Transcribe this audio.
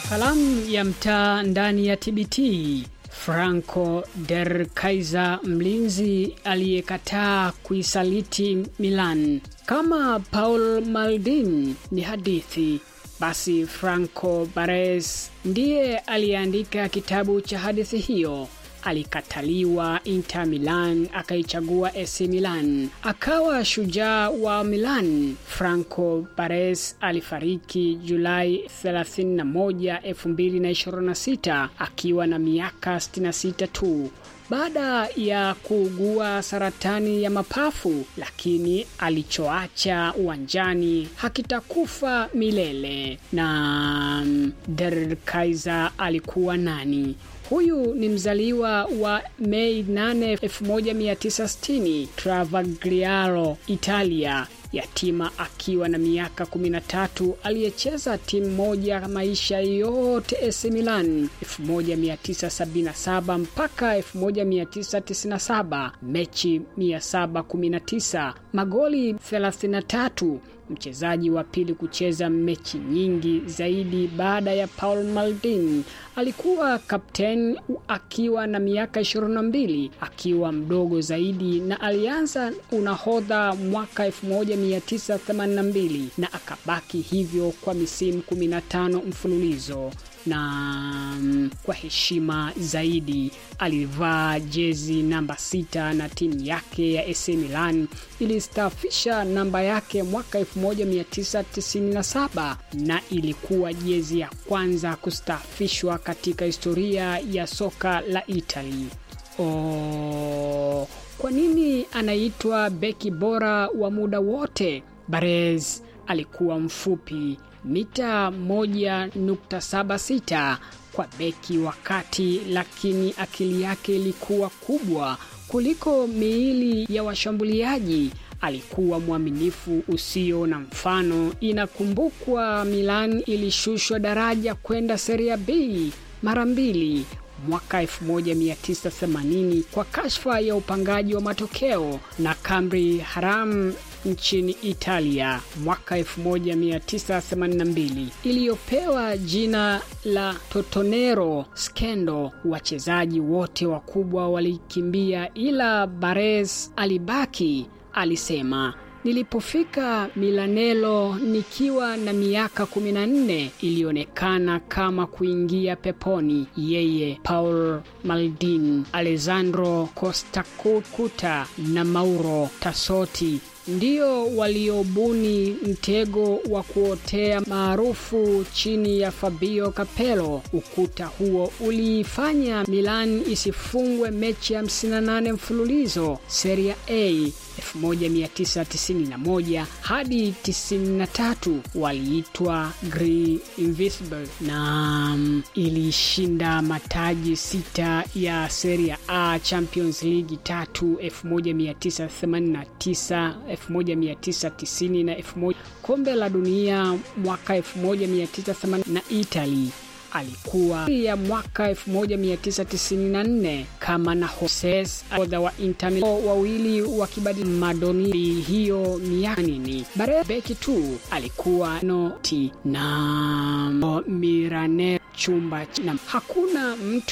Kalamu ya mtaa ndani ya TBT. Franco Der Kaiser, mlinzi aliyekataa kuisaliti Milan. Kama Paul Maldini ni hadithi, basi Franco Baresi ndiye aliyeandika kitabu cha hadithi hiyo. Alikataliwa Inter Milan, akaichagua AC Milan, akawa shujaa wa Milan. Franco Baresi alifariki Julai 31, 2026 akiwa na miaka 66 tu baada ya kuugua saratani ya mapafu, lakini alichoacha uwanjani hakitakufa milele. Na Der Kaiser alikuwa nani? Huyu ni mzaliwa wa Mei 8, 1960 Travagliano, Italia, yatima akiwa na miaka 13, aliyecheza timu moja maisha yote AC Milan 1977 mpaka 1997, mechi 719, magoli 33 mchezaji wa pili kucheza mechi nyingi zaidi baada ya Paul Maldini. Alikuwa kapteni akiwa na miaka 22, akiwa mdogo zaidi, na alianza unahodha mwaka 1982 na akabaki hivyo kwa misimu 15 mfululizo na kwa heshima zaidi alivaa jezi namba sita na timu yake ya AC Milan ilistaafisha namba yake mwaka 1997 na ilikuwa jezi ya kwanza kustaafishwa katika historia ya soka la Italy. Oh, kwa nini anaitwa beki bora wa muda wote? Baresi alikuwa mfupi mita 1.76 kwa beki wa kati, lakini akili yake ilikuwa kubwa kuliko miili ya washambuliaji. Alikuwa mwaminifu usio na mfano. Inakumbukwa Milan ilishushwa daraja kwenda Serie B mara mbili mwaka 1980 kwa kashfa ya upangaji wa matokeo na Cambri Haram nchini Italia mwaka 1982 iliyopewa jina la Totonero Skendo. Wachezaji wote wakubwa walikimbia, ila Baresi alibaki. Alisema, Nilipofika Milanello nikiwa na miaka 14 ilionekana kama kuingia peponi. Yeye, Paul Maldini, Alessandro Costacuta na Mauro Tassotti ndio waliobuni mtego wa kuotea maarufu chini ya Fabio Capello. Ukuta huo uliifanya Milan isifungwe mechi 58 mfululizo Serie A 1991 hadi 93, waliitwa Gri Invincible na ilishinda mataji sita ya Serie A, Champions League tatu 1989 1990 na 1000, kombe la dunia mwaka 1980 na Italy alikuwa ya mwaka 1994 kama na Hoses odha wa Inter Milan, wawili wakibadili madoni hiyo miaka nini. Baresi beki tu alikuwa noti na Mirane chumba na hakuna mtu